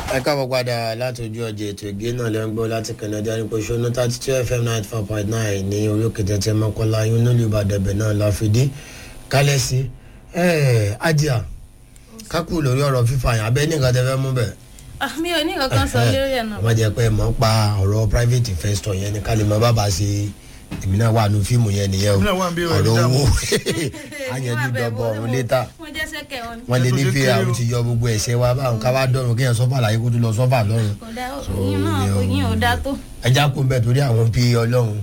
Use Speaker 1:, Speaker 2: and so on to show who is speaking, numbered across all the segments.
Speaker 1: ẹ káàbọ̀ padà láti ojú ọjà ètò ìgbé náà lẹ́ ń gbọ́ láti kẹ̀nẹ́dá ní pẹ̀sù ọ̀nà thirty two fm ninety four point nine ní orí òkè tẹ̀tẹ̀ mọ́kànlá yín nílùú ìbàdàn bẹ̀ náà la fi dé kálẹ̀ sí ẹ̀ ajá kákù lórí ọ̀rọ̀ fífa yẹn abẹ́ ní nǹkan tẹ́ fẹ́ mú bẹ̀.
Speaker 2: mi ò ní kankan sọ lórí ẹ̀ náà.
Speaker 1: wọ́n jẹ́ pé mọ̀ ń pa ọ̀rọ̀ private investor yẹn ni kálí mọ́ bàbá ṣe èmi náà wà nù fíìmù yẹn nìyẹn o
Speaker 3: Èmi náà wà ń bí
Speaker 1: ọ̀rọ̀
Speaker 3: ọ̀rọ̀
Speaker 1: owó àyànjú dọ̀bọ̀ ọ̀run létà
Speaker 2: wọ́n jẹ́ sẹ́kẹ̀ wọn.
Speaker 1: wọ́n lé ní
Speaker 3: Ètò ṣe
Speaker 1: fi
Speaker 3: kéré
Speaker 1: àwọn
Speaker 3: o.
Speaker 1: ti yọ gbogbo ẹ̀ṣẹ̀ wa báwọn ká wá dọ̀rùn kéèyàn sọ́fà láyé kó tó lọ sọ́fà lọ́rùn
Speaker 2: kò dá yín náà kò yín ò dá tó.
Speaker 1: ẹja kó bẹ torí àwọn bí ọlọ́run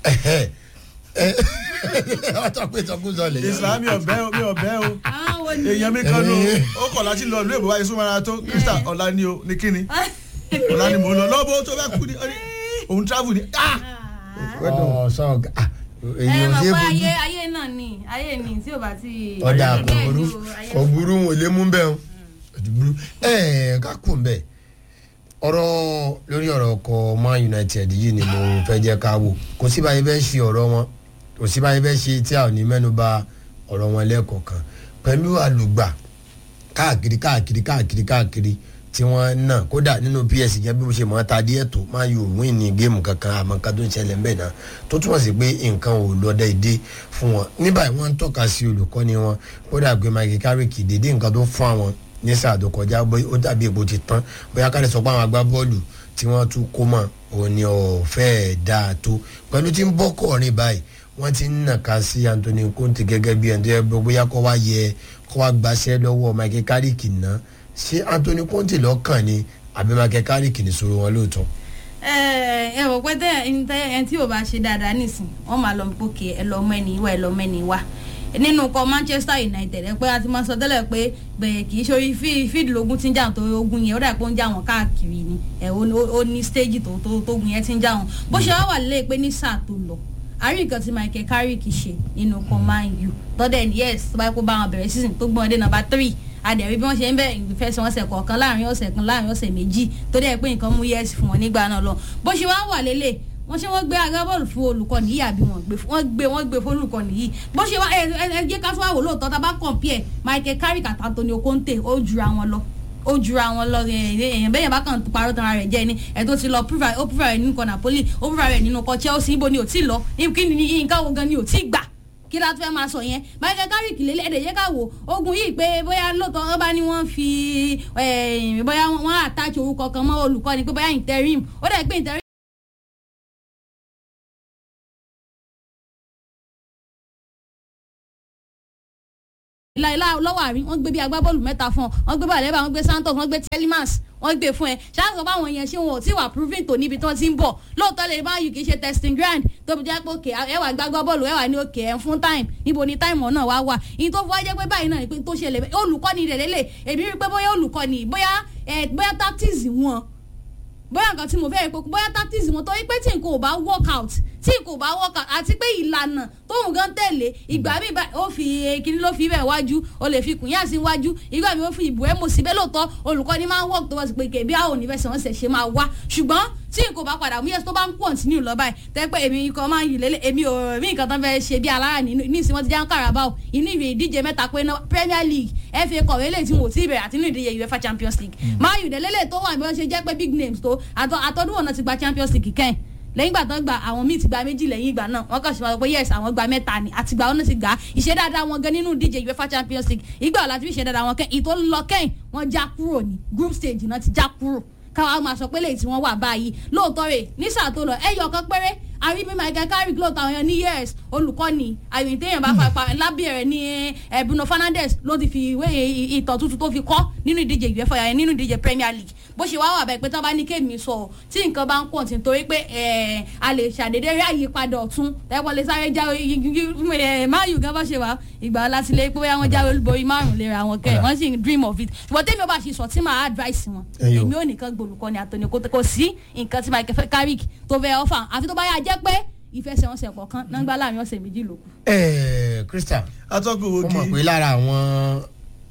Speaker 1: ọtọ pé sọkúsọ lè yọ.
Speaker 3: islam mi ọbẹ o mi ọbẹ o
Speaker 2: àwọn wo ni.
Speaker 3: èèyàn mi kan ló ó kọ̀ láti lọ ìlú èbó wáyé súnmọ́ra tó krista ọ̀la ni o ní kíni ọ̀la ni mò ń lọ lọ́bọ̀ tó bẹ́ẹ̀ kú ni ó ní òun travel ni ah
Speaker 1: ọ sọ
Speaker 2: ẹ
Speaker 1: èyí ò
Speaker 2: mọ̀
Speaker 1: ṣe
Speaker 2: pé
Speaker 1: fojú
Speaker 2: ayé ayé náà ni ayé ni tí ò bá ti.
Speaker 1: ọ̀dà kò
Speaker 2: Bẹ́ẹ̀
Speaker 1: burú
Speaker 2: ni o, ayé-
Speaker 1: kò burú wọn ò lè mú bẹ́ẹ̀ o kò burú ẹ̀ ká kù ń bẹ̀ ọ̀rọ̀ lórí ọ̀rọ̀ ọkọ̀ man united yìí ni mo fẹ́ jẹ́ ká wò kò sí báyìí fẹ́ ṣe ọ̀rọ̀ wọn kò sí báyìí fẹ́ ṣe tí a ò ní mẹ́nu bà ọ̀rọ̀ wọn lẹ́ẹ̀kọ̀ọ̀kan pẹ̀lú àlùgbà káàkiri káàkiri káàkiri káàkiri tí wọ́n náà kódà nínú ps jẹ́ bí mo ṣe mọ̀ ọ́ ta díẹ̀ tó máa yóò win ní géèmù kankan àmọ́ nǹkan tó ń ṣẹlẹ̀ ń bẹ̀ náà tó túmọ̀ sí pé nǹkan ò lọ déédé fún wọn ní báyìí wọ́n ń tọ́ka sí olùkọ́ni wọn kódà pé Michael Carrick dédé nǹkan tó fún àwọn ní sáà tó kọjá bóyá ó dàbí èpo ti tán bóyá ká lè sọ pé àwọn agbábọ́ọ̀lù tí wọ́n tún kó mọ̀ òun ni ọ̀fẹ́ dáa tó pẹ̀lú tí ń bọ́ kọ̀ọ̀rin báyìí wọ́n ti ń nàka sí Anthony Conte gẹ́gẹ́ bí ẹni tó yẹ bóyá kó wá yẹ kó wá gbaṣẹ́ lọ́wọ́ Michael Carrick ná ṣé Anthony Conte lọ́kàn ni àbí Michael Carrick ní sọ̀rọ̀ wọn lóòótọ́.
Speaker 2: ẹ ẹ wò pé tẹ ẹni tẹ ẹni tí ò bá ṣe dáadáa nísìn wọn máa lọ gbókè ẹ lọ mọ ẹni wá ẹ lọ mọ ẹni wá nínú kọ Manchester United ẹ pé a ti máa sọ tẹ́lẹ̀ pé bẹ́ẹ̀ kì í ṣe orí fíìdì lógún tí ń jà tó ogun yẹn ó dà pé ó ń jà wọn káàkiri ni ẹ ó ó ní stéèjì tó tó tó ogun yẹn ti ń jà wọn bó ṣe wá wà lélẹ̀ pé ní sáà tó lọ àrí nǹkan tí Michael Carrick ṣe nínú kan Man U tọ́dẹ̀ yes tó bá yẹ kó bá wọn bẹ̀rẹ̀ season tó gbọ́n dé number three adẹ̀rí bí wọ́n ṣe ń bẹ̀ ìfẹsẹ̀wọnsẹ̀ kọ̀ọ̀kan láàrin ọ̀sẹ̀ kan láàrin ọ̀sẹ̀ méjì tó dẹ̀ pé nǹkan mú yẹ́sì fún wọn nígbà náà lọ bó ṣe wá wà lélẹ̀ wọ́n ṣe wọ́n gbé agbábọ́ọ̀lù fún olùkọ́ni yìí àbí wọ́n gbé wọ́n gbé wọ́n gbé fún olùkọ́ni yìí bó ṣe wá ẹ ẹ ẹ jẹ́ ká tó wà wò lóòótọ́ tá a bá compare Michael Carrick àti Antonio Conte ó jura wọn lọ ó jura wọn lọ èèyàn bẹ́yẹn bá kàn parọ́ tán ara rẹ̀ jẹ́ ni ẹ̀ tó ti lọ prove ó prove rẹ̀ nínú kan Napoli ó prove rẹ̀ nínú kan Chelsea ibo ni ò tí lọ kí ni nǹkan wo gan ni ò tí gbà kí la tún fẹ́ máa sọ yẹn Michael Carrick lélẹ̀ ẹ̀dẹ̀ yẹ ká wò ogun yìí pé bóyá lóòótọ́ wọ́n bá ní wọ́n fi bóyá wọ́n attach orúkọ kan mọ́ olùkọ́ni pé bóyá interim ó dẹ̀ pé interim. láìlá lọ́wọ́ àárín wọ́n gbé bí agbábọ́ọ̀lù mẹ́ta fún ọ wọ́n gbé balẹ̀bà wọ́n gbé Santos wọ́n gbé Telemans wọ́n gbé fún ẹ ṣáàtọ̀ báwọn yẹn ṣé wọn ò tí wà proving tó níbi tí wọ́n ti ń bọ̀ lóòótọ́ lè má yù kì í ṣe testing ground tó fi jẹ́ pé òkè ẹ wà gbágbá bọ́ọ̀lù ẹ wà ní òkè ẹ̀ fún time níbo ni time náà wá wà ìyẹn tó fi wá jẹ́ pé báyìí náà ni pé tó ṣẹlẹ̀ olùkọ́ni rẹ̀ lélẹ̀ èmi rí pé bóyá olùkọ́ni bóyá bóyá tactics wọn bóyá nǹkan tí mo fẹ́ rí pé bóyá tactics wọn torí pé tí nǹkan ò bá work out tí nǹkan ò bá work out àti pé ìlànà tóun gan tẹ̀lé ìgbà mi ó fi kíní ló fi bẹ̀ wájú o lè fi kùn yá sí wájú ìgbà mi ó fi ìbò ẹ̀ mọ̀ síbẹ̀ lóòótọ́ olùkọ́ni máa ń work tó wá sí pé kèbí àwọn onífẹsẹ̀ wọn ṣẹ̀ ṣe máa wá ṣùgbọ́n tí nǹkan bá padà mú yẹn tó bá ń continue lọ báyìí tẹ́ pé èmi ikọ̀ máa ń yìí lélẹ̀ èmi ò rí nǹkan tó ń fẹ́ ṣe bí alára ní ìsìn wọn ti já ń Carabao inú ìwé ìdíje mẹ́ta pé Premier League FA Cup eléyìí tí wọn ò tí ì bẹ̀rẹ̀ àti inú ìdíje UEFA Champions League máa yìí lélẹ̀ tó wà bí wọ́n ṣe jẹ́ pé big names tó àtọ́dún wọn náà ti gba Champions League kẹ́hìn lẹ́yìn ìgbà tó ń gba àwọn míì ti gba méjì lẹ́yìn ìgbà náà wọ́n kàn ṣe máa pé yes àwọn gba mẹ́ta ni àti ìgbà wọn náà ti gbà á ìṣe dáadáa wọn gan nínú ìdíje UEFA Champions League ìgbà ọ̀la tí fi ṣe dáadáa wọn kẹ́yìn ìtò lọ kẹ́yìn wọ́n já kúrò ní group stage náà ti já kúrò káwa máa sọ pé lẹ́yìn tí wọ́n wà báyìí lóòótọ́ rẹ̀ ní sáà tó lọ ẹ̀yọ̀ kan péré àrí bí Michael Carrick lóòótọ́ àwọn èèyàn ní years olùkọ́ni àyè téèyàn bá fapá lábẹ́ rẹ̀ ní Bruno Fernandes ló ti fi ìwé ìtàn tuntun tó fi kọ́ nínú ìdíje UEFA yẹn nínú ìdíje Premier League bó ṣe wá wà bẹ́ẹ̀ pé tí wọ́n bá ní kéèmí sọ tí nǹkan bá ń pọ̀ tí torí pé a lè ṣàdédé rí àyípadà ọ̀tún tẹ́wọ́n lè sáré já máyù gan bá ṣe wá ìgbà láti lé pé wọ́n jáwé olúborí márùn léra wọn kẹ́ wọ́n sì ń dream of it ṣùgbọ́n tẹ́mi ọba ṣe sọ tí màá advice wọn èmi ò nìkan gbòlùkọ́ni àtọ́ni kò sí nǹkan tí Michael Carrick tó fẹ́ offer àfi tó bá yà jẹ́ pé ìfẹsẹ̀wọnsẹ̀ kọ̀ọ̀kan náà ń gbá láàrin ọ̀sẹ̀ méjì lókù.
Speaker 1: ẹ Christian
Speaker 3: atọ́kùn
Speaker 1: ó
Speaker 3: wo
Speaker 1: mọ̀
Speaker 3: kí
Speaker 1: pé lára àwọn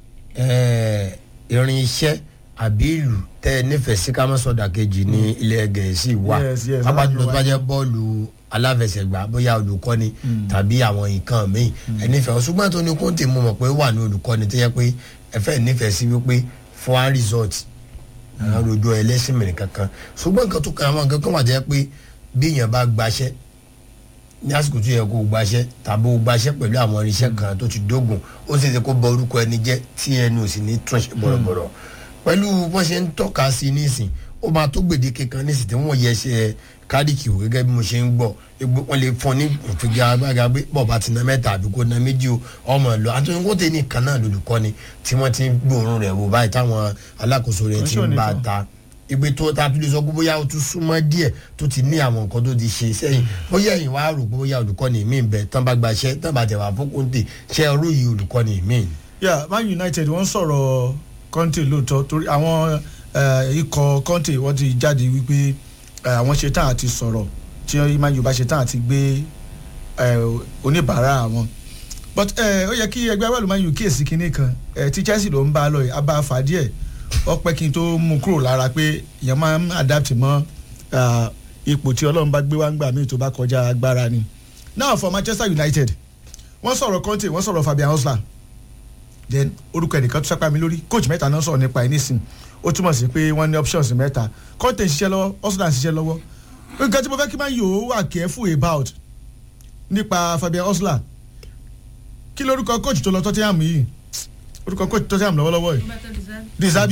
Speaker 1: irin iṣẹ́ àbí ìlú tẹ́ ẹ nífẹ̀ẹ́ sí ká má sọ̀dà kejì ní ilẹ̀ gẹ̀ẹ́sì wà
Speaker 3: Yes, yes,
Speaker 1: pápá
Speaker 3: láti
Speaker 1: jùlọ tó bá
Speaker 3: wá.
Speaker 1: jẹ́ bọ́ọ̀lù aláfẹsẹ̀gbá bóyá olùkọ́ni tàbí àwọn nǹkan míì ẹ nífẹ̀ẹ́ ṣùgbọ́n tó ní kóńtè mo mọ̀ pé ó wà ní olùkọ́ni tó yẹ pé ẹ fẹ́ nífẹ̀ẹ́ sí wípé fún one result àwọn rojọ́ ẹlẹ́sìn mìíràn kankan ṣùgbọ́n nǹkan tó kan àwọn nǹkan kan wà jẹ́ pé bí èèyàn bá gbaṣẹ́ ní àsìkò tó yẹ kó gbaṣẹ́ tàbí ó gbaṣẹ́ pẹ̀lú àwọn irinṣẹ́ kan tó ti dógùn ó sì ṣe kó bọ orúkọ ẹni jẹ́ tí ẹnu ò sì ní túnṣe bọ̀rọ̀bọ̀rọ̀ pẹ̀lú bọ́n ṣe ń tọ́ka sí i nísìn ó máa tó gbèdéke kan nísìn tí wọ́n yẹ ṣe kádìkì wò gẹ́gẹ́ bí mo ṣe ń gbọ́ egbò wọn lè fún ní ìfiga agbága pé bọ́ọ̀ bá ti na mẹ́ta àbí kó na méjì o ọmọ lọ àtúntò kó tẹ̀ ní kan náà lolùkọ́ni tí wọ́n ti ń gbòòrùn rẹ̀ wò báyìí táwọn alákòóso rẹ̀ ti ń bá a ta ìgbé tó ta tó lè sọ pé bóyá o tún súnmọ́ díẹ̀ tó ti ní àwọn nǹkan tó ti ṣe sẹ́yìn bóyá ẹ̀yìn wá rò pé bóyá olùkọ́ni mi bẹ̀ tán bá gbaṣẹ́ tán bá tẹ̀wá fókúntè ṣé ọrú yìí olùkọ́ni mi.
Speaker 3: yeah man united wọ́n sọ̀rọ̀ conte lóòótọ́ torí àwọn eh, ikọ̀ conte wọ́n ti jáde wípé eh, àwọn ṣetán àti sọ̀rọ̀ tí man u bá ṣetán àti gbé eh, oníbàárà àwọn but eh, ó yẹ kí ẹgbẹ́ wẹ́lú man u kíyèsí kinní kan eh, tí chelsea ló ń bá a lọ yìí a bá a fà díẹ̀ ó pẹ́ kí n tó mú kúrò lára pé èèyàn máa ń adapt mọ́ ah, ipò tí ọlọ́run bá gbé wá ń gbà míì tó bá kọjá agbára ni now for manchester united wọ́n sọ̀rọ̀ conte wọ́n sọ̀rọ̀ fabian hosler then orúkọ ẹnìkan tó sápá mi lórí coach mẹ́ta náà sọ̀rọ̀ nípa ẹ̀ nísìn ó túmọ̀ sí pé wọ́n ní options mẹ́ta conte ń ṣiṣẹ́ lọ́wọ́ hosler ń ṣiṣẹ́ lọ́wọ́ nǹkan tí mo fẹ́ kí máa yòó wà careful about nípa fabian hosler kí lórúkọ coach tó lọ tottenham yìí orúkọ coach tottenham lọ́wọ́lọ́wọ́ yìí disabi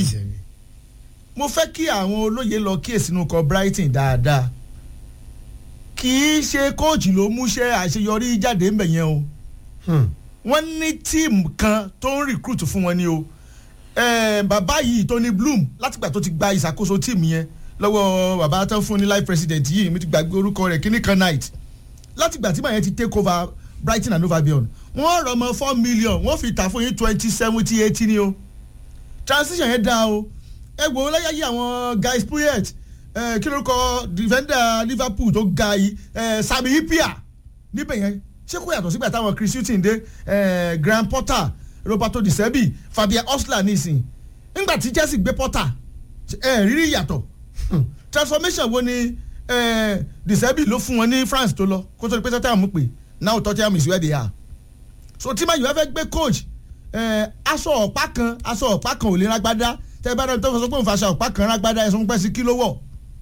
Speaker 3: mo fẹ́ kí àwọn olóye lọ kíyèsí inú kọ brighton dáadáa kì í ṣe kóòtù ló múṣẹ́ àṣeyọrí jáde ńbẹ̀ yẹn o wọ́n ní tíìmù kan tó ń recruit fún wọn ni o Eh, bàbá yìí Tony Bloom látìgbà tó ti gba ìṣàkóso tíìmù yẹn lọ́wọ́ bàbá tó ń fún ní life president yìí mi ti gbàgbé orúkọ rẹ̀ kíní kan night látìgbà tí màá yẹn ti take over Brighton and Hove Albion wọ́n rọ̀ mọ́ four million wọ́n fi tà fún yín twenty seventy eighty ni o transition yẹn dáa o ẹ wò ó lẹ́yà yí àwọn guys puyet ẹ kí lórúkọ defender Liverpool tó ga yìí ẹ Sami Hyypiä níbẹ̀ yẹn ṣé kò yàtọ̀ sígbà táwọn Chris Hughton dé ẹ Graham Potter Roberto Di Serbi Fabian Hosler nísìn nígbà tí Chelsea gbé Potter ẹ rírí yàtọ̀ transformation wo ni ẹ Di Serbi ló fún wọn ní France tó lọ kó tó di pé Tottenham pè now Tottenham is where they are so tí Man U fẹ́ gbé coach ẹ aṣọ ọ̀pá kan aṣọ ọ̀pá kan ò lè rágbádá tẹ bá dẹ́n tó fọ sọ pé òun fa aṣọ ọ̀pá kan rágbádá ẹ̀sùn pẹ́ sí kí ló wọ̀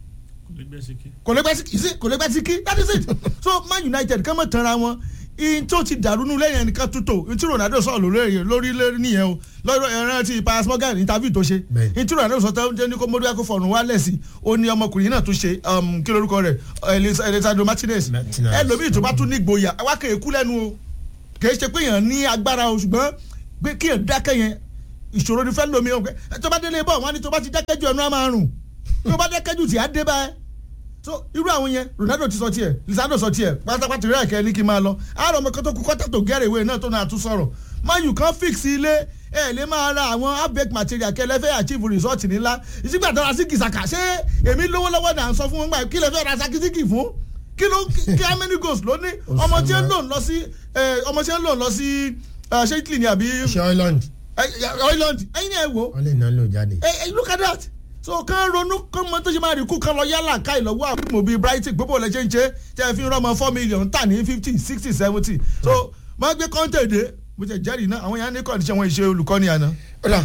Speaker 3: kò lè pẹ́ sí kí sí kò lè pẹ́ sí kí that is it so Man United kàn mọ̀ tanra wọn in tó ti dàrú nù lẹ́yìn ẹnìkan tó tó in tí Ronaldo sọ̀rọ̀ lórí lórí lórí nìyẹn o lọ́rọ̀ ẹran ti Piers Morgan interview tó ṣe
Speaker 1: Bẹ́ẹ̀.
Speaker 3: in tí Ronaldo sọ tó jẹ́ ní kó mọ́dúnrún kó fọ̀rùn wálẹ̀ sí ó ní ọmọkùnrin náà tó ṣe um, kí lórúkọ rẹ̀ Elis- Alessandro Martinez
Speaker 1: Martinez.
Speaker 3: ẹlòmíì tó bá tún ní gboyà wá kéè kú lẹ́nu o kì í ṣe pé èèyàn ní agbára o ṣùgbọ́n pé kí èèyàn dákẹ́ yẹn ìṣòro ni fẹ́ lomi o pé tó bá délé bọ̀ wọ́n á ní tó bá ti dákẹ́ jù ẹnu á máa rùn tó bá dákẹ́ jù tí á dé báyẹn so irú àwọn yẹn Ronaldo ti sọ tiẹ̀ Lisandro sọ tiẹ̀ pátápátá rẹ̀ kẹ́ ní kí n máa lọ àárọ̀ ọmọ kan tó kú kọ́tà tó gẹ́rẹ̀ ìwé náà tó náà tún sọ̀rọ̀ mayu kan fix ilé ẹ lè máa ra àwọn abeg material kẹlẹ fẹ́ achieve result nílá ìsìgbà tó ra sí kìsàkà ṣé èmi lówó lọ́wọ́ náà sọ fún wọn gbà kí lè fẹ́ ra sakisiki fún kí ló kí how many goals ló ní ọmọ tí ń lò lọ sí ẹ, ọmọ tí ń lò lọ sí ẹ, ṣé Italy ni àbí
Speaker 1: ṣé Ireland
Speaker 3: ẹ, ẹ, Ireland ẹ̀yin náà ẹ wò
Speaker 1: wọ́n lè náà lò jáde.
Speaker 3: ẹ ẹ look at that so kàn ronú kàn mọ tó ṣe máa rí kú kan lọ yálà ká ìlọ́wọ́ àwọn ìmọ̀ bíi Brighton gbogbo ọ̀lẹ́ ṣe ń ṣe tẹ́ ẹ fi ń rọ́mọ four million tà ní fifty sixty seventy so máa gbé kọ́ńtẹ̀ dé mo ṣe jẹ́rìí náà àwọn yẹn á ní kọ́ńtẹ̀ wọn ìṣe olùkọ́ni àná.
Speaker 1: ọ̀la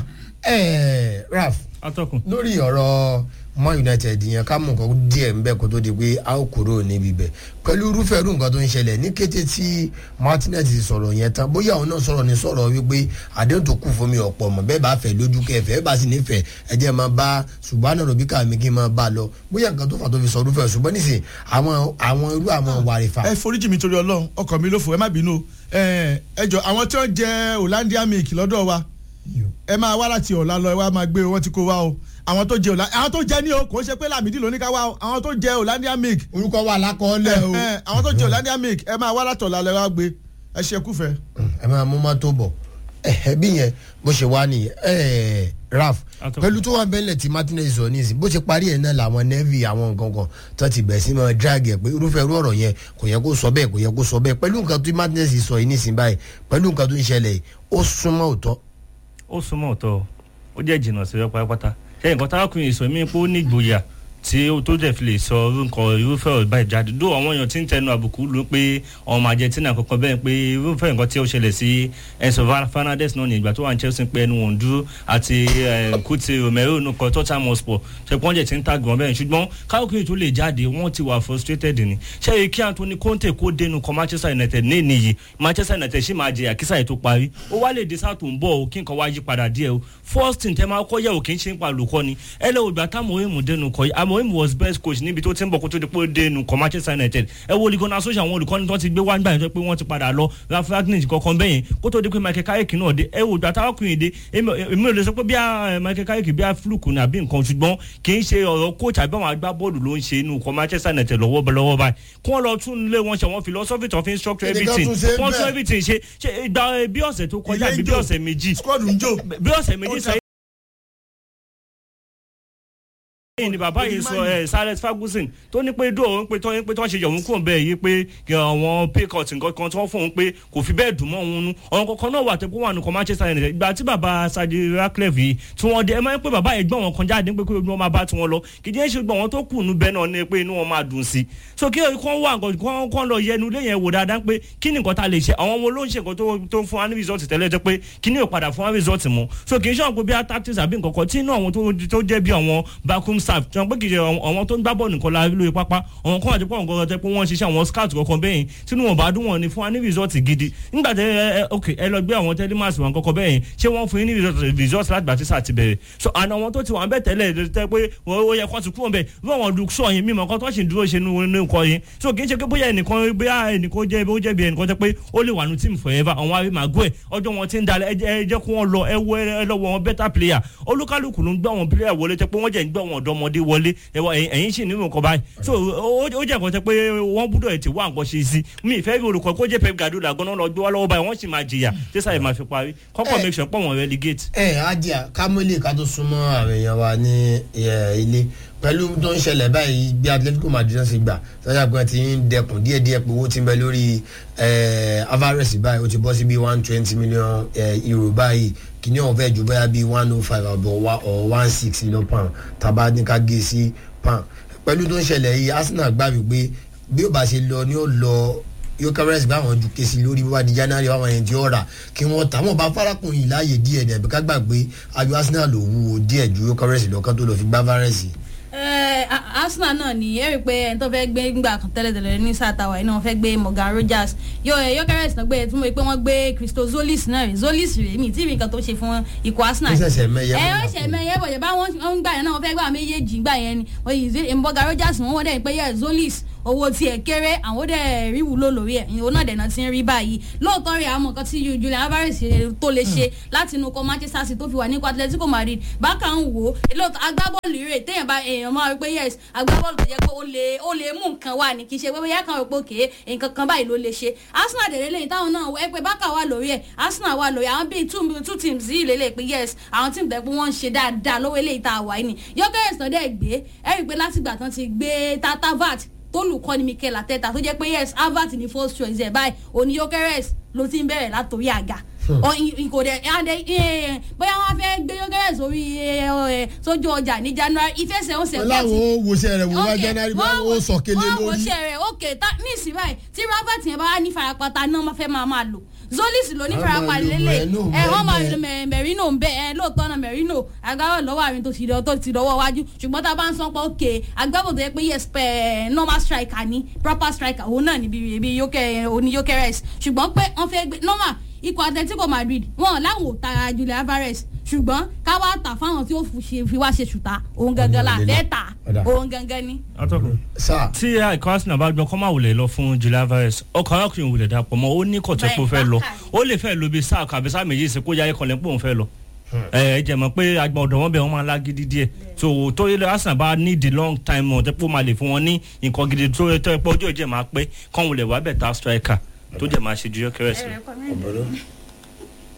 Speaker 1: ẹ̀ẹ́ Ralph
Speaker 4: atọ́kùn.
Speaker 1: lórí ọ̀rọ̀ Man United yẹn ká mú nǹkan díẹ̀ ń bẹ̀ kó tó di pé a ó kúrò níbi bẹ̀ pẹ̀lú irúfẹ́ irú nǹkan tó ń ṣẹlẹ̀ ní kété tí Martinez ti sọ̀rọ̀ yẹn tán bóyá òun náà sọ̀rọ̀ ní sọ̀rọ̀ wípé àdéhùn tó kù fún mi ọ̀pọ̀ mọ̀ bẹ́ẹ̀ bá fẹ́ lójú kẹfẹ́ ẹ bá sì nífẹ̀ẹ́ ẹ jẹ́ máa bá ṣùgbọ́n náà ròbí káàmì kí n máa bá a lọ bóyá nǹkan tó fà tó fi sọ irúfẹ́ ṣùgbọ́n nísìnyí àwọn àwọn irú àwọn wàrífà
Speaker 3: ẹ foríjì mi torí Ọlọ́run ọkọ mi ló fò ẹ má bínú o. ẹ ẹ jọ àwọn tí wọ́n jẹ Hollandia milk lọ́dọ̀ wa ẹ máa wá láti ọ̀la lọ ẹ wá máa gbé wọn tí kò wá o àwọn tó jẹ Hollandia àwọn tó jẹ ní o kò ń ṣe pé Lámìdí ló ní ká wá o àwọn tó jẹ Hollandia milk
Speaker 1: orúkọ wà lákọọ́lẹ̀ o
Speaker 3: ẹ, ẹ, àwọn tó jẹ Hollandia milk ẹ máa wá láti ọ̀la lọ ẹ wá gbé ẹ ṣe kúfẹ́.
Speaker 1: ẹ máa mú mọ́tò bọ̀ ẹ bí yẹn bó ṣe wá nìyẹn ẹ Ralph
Speaker 4: Atọ́kùn.
Speaker 1: pẹ̀lú tó wà bẹ́lẹ̀ tí Martinez sọ ní ìsìn bó ṣe parí ẹ̀ náà làwọn navy àwọn nǹkan kan tó ti bẹ̀rẹ̀ sí máa drag ẹ̀ pé irúfẹ́ irú ọ̀rọ̀ yẹn kò yẹ kó sọ bẹ́ẹ̀ kò yẹ kó sọ bẹ́ẹ̀ pẹ̀lú nǹkan tí Martinez sọ yìí nísìn báyìí pẹ̀lú nǹkan tó ń ṣẹlẹ̀ yìí ó súnmọ́ òótọ́
Speaker 4: ó súnmọ́ ọ̀tọ̀ ó jẹ́ jìnnà sí ọ pátápátá ṣé nǹkan táwọn ọkùnrin sọ mí pé ó ní ìgboyà tí ó tó dẹ̀ fi lè sọ orúkọ irúfẹ́ ọ̀rọ̀ báyìí jáde dó àwọn èèyàn tí ń tẹnu àbùkù ló pé ọmọ Argentina kankan bẹ́ẹ̀ pé irúfẹ́ nǹkan tí ó ṣẹlẹ̀ sí Enzo Fernandez náà ní ìgbà tó wà ní Chelsea pé ẹnu wọn dúró àti Kuti Romero nìkan Tottenham Hotspur ṣe pọ́n jẹ̀ tí ń tàgùn bẹ́ẹ̀ ṣùgbọ́n káyọ̀kiri tó lè jáde wọ́n ti wà frustrated ni ṣé èyí kí Anthony Conte kó dénú kọ Manchester United ní ìníyì Manchester United ṣì máa jẹ àkísà ètò parí ó wá lè dé sáà tó ń bọ̀ ó kí nǹkan wá yí padà díẹ̀ o first thing tẹ́ máa kọ́ yẹ̀ ò kí ń ṣe ń pa olùkọ́ ni ẹ lọ́wọ́ ìgbà táwọn ohun dénú kọ́ yìí Amorim was best coach níbi tó ti ń bọ̀ kó tó di pé ó dénú kọ́ Manchester United ẹ wo olùkọ́ni asọ́sọ́ àwọn olùkọ́ni tó ti gbé wá nígbà yẹn pé wọ́n ti padà lọ Ralph Ragnick kankan bẹ́yẹn kó tó di pé Michael Carrick náà dé ẹ wo ìgbà táwọn ọkùnrin dé èmi ò lè sọ pé bí Michael Carrick bí fluke ní àbí nǹkan ṣùgbọ́n kì í ṣe ọ̀rọ̀ coach àbí àwọn agbábọ́ọ̀lù ló ń ṣe inú kọ́ Manchester United lọ́wọ́ lọ́wọ́ báyìí kí wọ́n lọ tún lé wọn ṣe àwọn philosophy tó fi ń structure everything wọ́n tún everything ṣe ìgbà bí ọ̀sẹ̀ tó kọjá àbí bí ọ̀sẹ̀ méjì
Speaker 3: squad ń jò
Speaker 4: bí ọ̀sẹ̀ méjì sẹ́yìn ni bàbá yìí sọ ẹ Alex Ferguson tó ní pé dó òun pé tó ń pé tó ń ṣe yọ̀hún kúrò bẹ́ẹ̀ yìí pé àwọn paycut nǹkan kan tó ń fún un pé kò fi bẹ́ẹ̀ dùn mọ́ òun nu ọ̀run kankan náà wà tó kó wà nù kọ́ Manchester United ìgbà tí bàbá Sadi Ratcliffe yìí tí wọ́n dé ẹ máa ń pé bàbá yìí gbọ́n wọn kan jáde pé kí wọ́n máa bá tiwọn lọ kì í jẹ́ ṣe gbọ́n wọn tó kù nù bẹ́ẹ̀ náà ni pé inú wọn máa dùn sí so kí wọ́n wà nǹkan kan lọ yẹnu lé yẹn wò dáadáa pé kí ni nǹkan ta lè ṣe àwọn ọmọ ló ń ṣe nǹkan tó ń fún wa ní result tẹ́lẹ̀ jẹ́ pé kí ni ò padà fún wa result mọ́ so kì í ṣe àwọn pé bí a tactics àbí nǹkan kan tí inú àwọn tó jẹ́ bí àwọn backroom staff tí wọ́n pé kì í ṣe àwọn tó ń gbá bọ́ọ̀lù nìkan la lóye pápá àwọn kan àti pọ̀ nǹkan tẹ́ pé wọ́n ṣiṣẹ́ àwọn scout kankan bẹ́yìn tínú wọn bá dún wọn ni fún wa ní result gidi nígbà tẹ ẹ ok ẹ lọ gbé àwọn telemas wọn kankan bẹ́yìn ṣé wọ́n fún yín ní result láti gbà tí sáà ti bẹ̀rẹ̀ so àná àwọn tó ti wà ń bẹ̀ tẹ́lẹ̀ tẹ́ pé ó yẹ kó ti kúrò bẹ̀ bí àwọn lu sọ yín mímọ kan tó ṣì ń dúró ṣe nínú nǹkan yín so kì í ṣe pé bóyá ẹnìkan bóyá ẹnìkan jẹ́ ó jẹ́ bí ẹnìkan tẹ́ pé ó lè wà ní team forever àwọn arí màgó ẹ̀ ọjọ́ wọn ti ń dalẹ̀ ẹ jẹ́ kó wọn lọ ẹ wọ ẹ lọ́wọ́ wọn better player olúkálùkù ló ń gbọ́ àwọn player wọlé tẹ́ pé wọ́n jẹ́ ń gbọ́ àwọn ọ̀dọ́mọdé wọlé ẹ̀yìn sì nínú nǹkan báyìí so ó jẹ́ nǹkan tẹ́ pé wọ́n gbúdọ̀ ti wá nǹkan ṣe sí mi ìfẹ́ rí olùkọ́ kó jẹ́ Pep Guardiola gan-an lọ gbé wá lọ́wọ́ báyìí wọ́n sì máa jìyà tí sáyẹn máa fi parí kọ́kọ́ make sure pọ̀ wọ́n relegate.
Speaker 1: ẹ ajá kámọ́lé ká tó súnmọ́ àwọn èèyàn wa ní ilé pẹ̀lú tó ń ṣẹlẹ̀ báyìí bí Atletico Madrid náà ṣe gbà sọ́jà pé ti ń dẹkùn díẹ̀díẹ̀ pé owó ti ń bẹ lórí Alvarez báyìí ó ti bọ́ sí bí one twenty million euro báyìí kìíní ọ̀fẹ́ ju bóyá bí one oh five àbọ̀ or one six million pound tàbá ní ká gé sí pound pẹ̀lú tó ń ṣẹlẹ̀ yìí Arsenal gbà wípé bí ó bá ṣe lọ ni ó lọ yóò kẹ́rẹ́sì bá àwọn ju kesi lórí bó bá di January àwọn ẹni tí ó rà kí wọ́n tà wọ́n bá farakùnrin láàyè díẹ̀ dẹ̀ bí ká gbà pé ayọ̀ Arsenal ló wúwo díẹ̀ ju yóò kẹ́rẹ́sì lọ́kàn tó lọ fi gbá fárẹ́sì.
Speaker 2: Arsenal náà ni ẹ rí i pé ẹni tó fẹ́ gbé gbà kan tẹ́lẹ̀tẹ́lẹ̀ ní sàtàwà iná wọn fẹ́ gbé Morgan Rogers yóò yóò kẹ́rẹ́sì náà gbé ẹ tún mọ̀ pé wọ́n gbé Christo Zolis náà rè Zolis rè mí tí nǹkan tó ṣe fún ikọ̀ Arsenal.
Speaker 1: ó ṣẹ̀ṣẹ̀ mẹ́yẹ
Speaker 2: ẹ ó ṣẹ̀ mẹ́yẹ bọ̀ yẹ bá wọ́n ń gbà yẹn náà wọ́n fẹ́ gbà méjèèjì gbà yẹn ni Morgan Rogers wọ́n wọ́n dẹ̀ pé yẹ Zolis owó tiẹ̀ kéré àwọn dẹ̀ rí wúlò lórí ẹ̀ ìwọ náà dẹ̀nà ti ń rí báyìí lóòótọ́ rẹ̀ àwọn nǹkan tí Julian Alvarez tó lè ṣe láti inú kọ Manchester City tó fi wà ní Atletico Madrid bákan wò ó lóòótọ́ agbábọ́ọ̀lù rẹ̀ téèyàn bá èèyàn máa rí pé yes agbábọ́ọ̀lù tó jẹ́ pé ó lè ó lè mú nǹkan wà ní kì í ṣe pé bóyá kan rò pé òkè nǹkan kan báyìí ló lè ṣe Arsenal dẹ̀rẹ̀ lẹ́yìn táwọn náà ẹ pé bákà wà lórí ẹ̀ Arsenal wà lórí àwọn bíi two two teams yìí lè lè pé yes àwọn team tẹ̀ pé wọ́n ń ṣe dáadáa lówó eléyìí tá a wà yìí ni yọkẹ́rẹ́sì náà dẹ̀ gbé ẹ rí i pé látìgbà tán ti gbé tatavat tólùkọ́ ni Mikel Arteta tó jẹ́ pé yes Harvard ni first choice ẹ̀ báyìí òní Gyökeres ló ti ń bẹ̀rẹ̀ látòrí àga kò dẹ̀ bóyá wọ́n fẹ́ gbé Gyökeres sórí sójú ọjà ní January ìfẹsẹ̀wọnsẹ̀
Speaker 1: láwọn wòṣẹ́ rẹ̀ wò wá January bá wọ́n sọ kélé lórí.
Speaker 2: wọ́n wòṣẹ́ rẹ̀ ok ní ìsìn báyìí tí Harvard yẹn bá wà ní farapata náà wọ́n fẹ́ máa máa lò zolis ló ní farapa lélẹ̀ ẹ wọ́n máa lo Merino ń bẹ ẹ lóòótọ́ náà Merino agbábọ̀ lọ́wọ́ àmì tó ti lọ tó ti lọ́wọ́ wájú ṣùgbọ́n tá a bá ń sọ pé òkè agbábọ̀ tó yẹ pé yes pẹ̀ normal striker ni proper striker òun náà níbi ibi oní Gyökeres ṣùgbọ́n pé wọ́n fẹ́ gbé normal ikọ̀ Atletico Madrid wọn láwọn ò tara Julian Alvarez ṣùgbọ́n ká wá tà fáwọn tí ó fi wá ṣe ṣùtá òun gangan la fẹ́ tà òun gangan ni.
Speaker 4: atọ́kùn tí ikọ̀ Arsenal bá gbọ́ kọ́ máa wulẹ̀ lọ fún Julian Alvarez ọkọ̀ arákùnrin wulẹ̀ dàpọ̀ mọ́ ó ní kọ̀tẹ́ pé ó fẹ́ lọ ó lè fẹ́ lo bí sáà kàbí sáà méjì sí kó yáyé kan lẹ́pọ̀ òun fẹ́ lọ ẹ jẹ mọ̀ pé agbọn ọ̀dọ̀ wọn bẹ wọn máa lágídí díẹ̀ so tó yẹ Arsenal bá ní the long time mọ tẹpọ máa lè fún wọn ní nǹkan gidi tó yẹ tẹ pé ojú ìjẹ máa pé kọ́ńwulẹ̀ wà bẹ̀ tá striker tó jẹ máa ṣe ju Gyökeres lọ.